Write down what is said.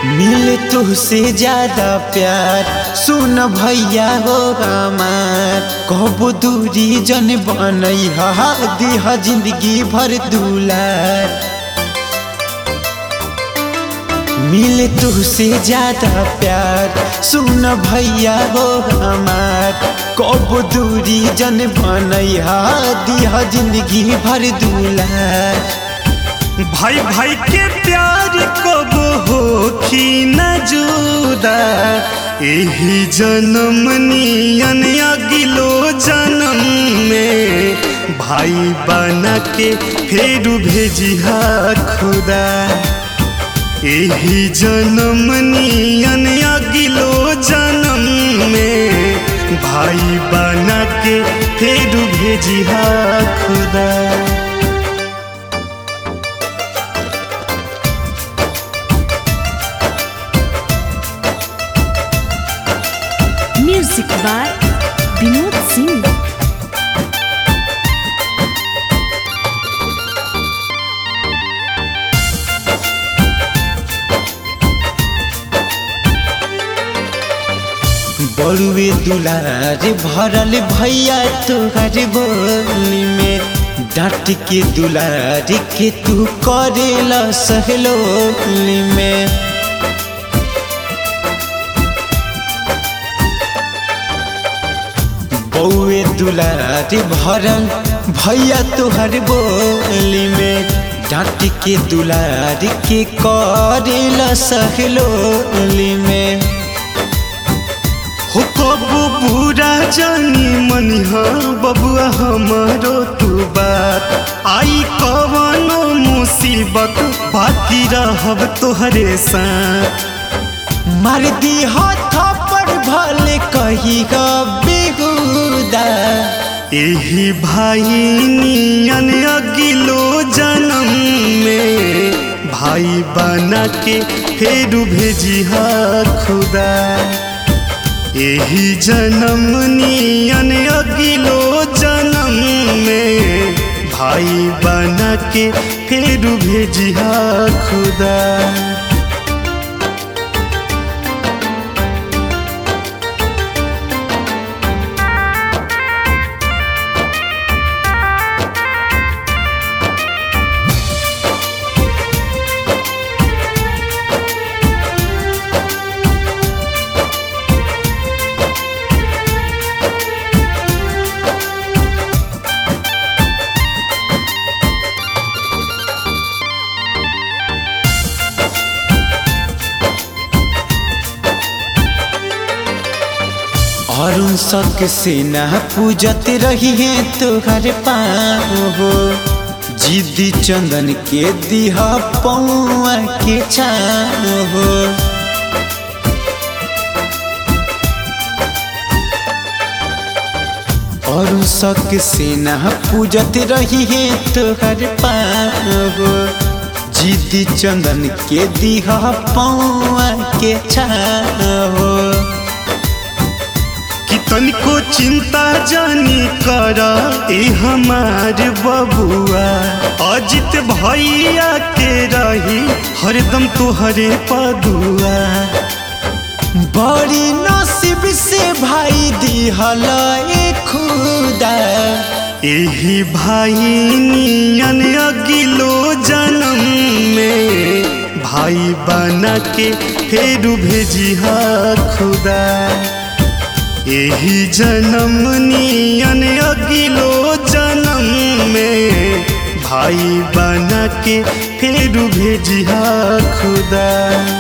मिले तुझसे ज्यादा प्यार सुन भैया हो हमार कबो दूरी जन बनई हा दिह जिंदगी भर दुलार मिले तुझसे ज्यादा प्यार सुन भैया हो हमार कबो दूरी जन बनई हा दिह जिंदगी भर दुलार भाई भाई के प्यार कब होखी न जुदा यही जन्म नियन अगिलो जन्म में भाई बना के फेर भेजिहा खुदा यही जन्म नियन अगिलो जन्म में भाई बना के फेर भेजिहा खुदा Music by Vinod Singh. बड़ुए दुलार भरल भैया तोहर बोली में डांट के दुलार के तू करेला सहलोली में बउए दुलार भरल भैया तोहर बोली में डांट के दुलार के करेला सहलोली में हो कबू बुरा जानी मनिहा बबुआ हमारो तू बात आई कवनो मुसीबत बाकी रहब तोहरे साथ मार दी थप्पड़ भले कही बेहुदा यही भाई नियन अगिलो जन्म में भाई बना के फेर भेजिहा खुदा यही जन्म नियन अगिलो जन्म में भाई बना के फेर भेजिहा खुदा अरुण सक से ना पूजत रही है तोहर पाँव हो जिद्दी चंदन के दिह पौआ के छाव हो अरुण सक से ना पूजत रही है तोहर पाँव हो जिद्दी चंदन के दिह पौआ के छाव हो कि तनिको चिंता जानी कर ए हमार बबुआ अजित भैया के रही हरदम तोहरे पदुआ बड़ी नसीब से भाई दिहल ए खुदा यही भाई नियन अगिलो जन्म में भाई बना के फेर भेजिहा खुदा यही जन्म नियन अगिलो जन्म में भाई बना के फेर भेजिहा खुदा